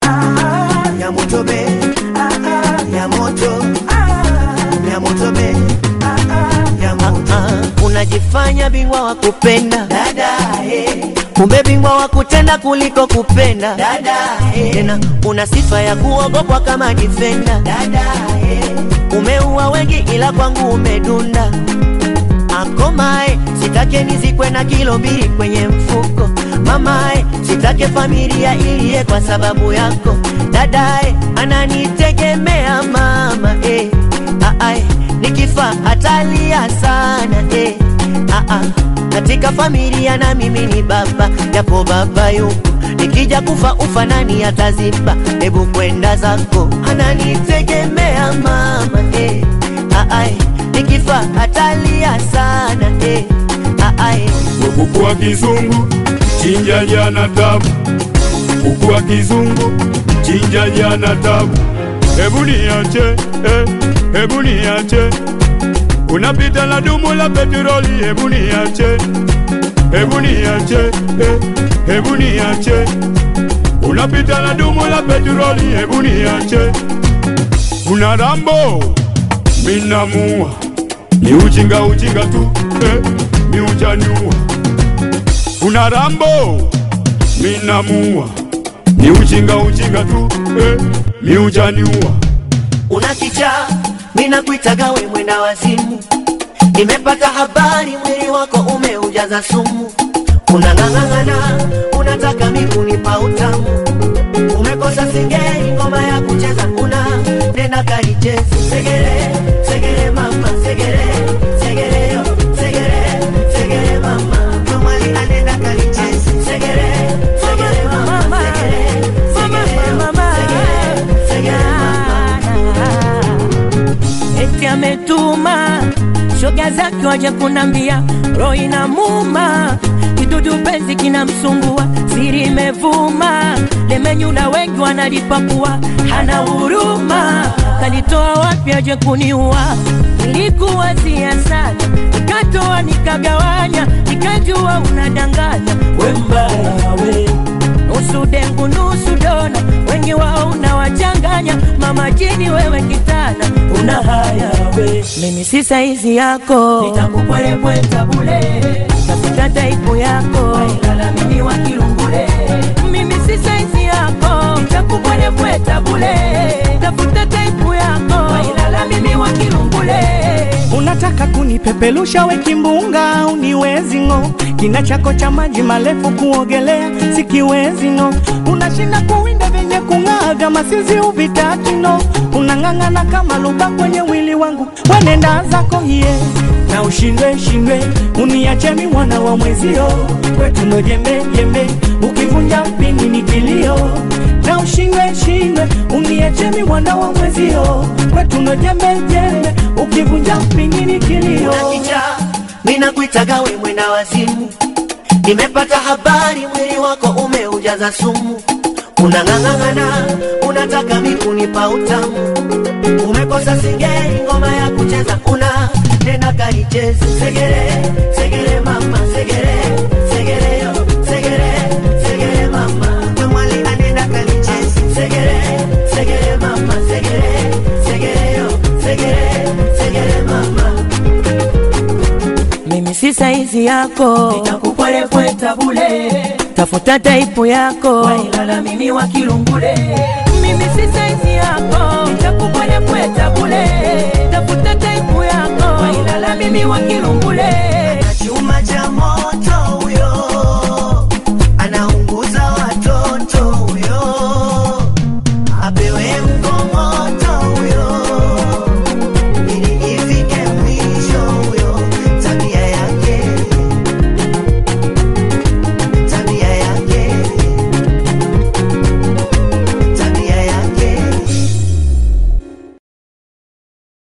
ya moto be ya moto ya moto be ya moto unajifanya bingwa wa kupenda dada eh kumbe bingwa wa kutenda kuliko kupenda dada eh tena una sifa ya kuogopwa kama difenda dada eh umeua wengi ila kwangu umedunda akomae sitake nizikwe na kilo mbili kwenye mfuko mamae sitake familia iliye kwa sababu yako dadae ananitegemea mama eh. Aae, nikifa atalia sana eh. Aa, katika familia na mimi ni baba japo baba yupo nikija kufa ufa nani ataziba hebu kwenda zako ananitegemea mama eh. Aae, nikifa atalia sana eh. Aae, kuku wa kizungu chinja jana tabu, kuku wa kizungu chinja jana tabu. Hebu niache eh, hebu niache, unapita na dumu la petroli. Hebu niache, hebu niache eh, hebu niache, unapita na dumu la petroli. Hebu niache, una rambo minamua, ni ujinga ujinga tu eh, mi ujaniua una rambo minamua ni ujinga ujinga tu eh, mi ujaniua una kichaa mina kuitaga we mwenda wazimu nimepata habari mwili wako umeujaza sumu unang'ang'ang'ana unataka mikunipa utamu umekosa singeli ngoma ya kucheza una nenda kaichezi segere segere mama segere segere yo segere segere mama tomali anenda kalichezi segere segere mama segere segere yo segere segere mama eti ametuma shoga zake waje kunambia roho inamuma kidudu penzi kinamsumbua siri imevuma lemenyula wengi wanalipakua hana huruma kalitoa wapi aje kuniua nilikuwazia sana nikatoa nikagawanya nikajua unadanganya we mbaya we nusu dengu nusu dona, wengi wao unawachanganya. Mama jini wewe kitana, una haya we, mimi si saizi yako, nitakupwelepweta bule, tafuta taipu yako, wailala mimi wa kilungule, mimi si saizi yako, nitakupwelepweta bule, tafuta taipu yako, wailala mimi wa kilungule. Unataka kunipepelusha we kimbunga, uniwezi ng'o. Kina chako cha maji marefu kuogelea sikiwezi ng'o. Unashinda kuwinda vyenye kung'aa vya masizi uvitaki no. Unang'ang'ana kama luba kwenye wili wangu, wenenda zako hiye na ushindwe shindwe, uniache mi mwana wa mwezio, kwetu ndo jembe jembe, ukivunja mpini ni kilio na ushindwe shindwe, uniache mi mwana wa mwezio, kwetu ndo jembe jembe, ukivunja mpini ni kilio. unakicha mina kuitaga we mwenda wazimu nimepata habari mwili wako umeujaza sumu unang'ang'ang'ana unataka mikunipa utamu umekosa singeli ngoma ya kucheza una tena kaichezi segere segere mama segere segere yo segere segere mama kamwali anenda kalichezi segere segere mama segere segere yo segere segere mama mimi si saizi yako, nitakupwelepweta bule, tafuta taipu yako, wailala mimi wa kilungule. Mimi si saizi yako, nitakupwelepweta bule, tafuta taipu yako, wailala mimi wa kilungule.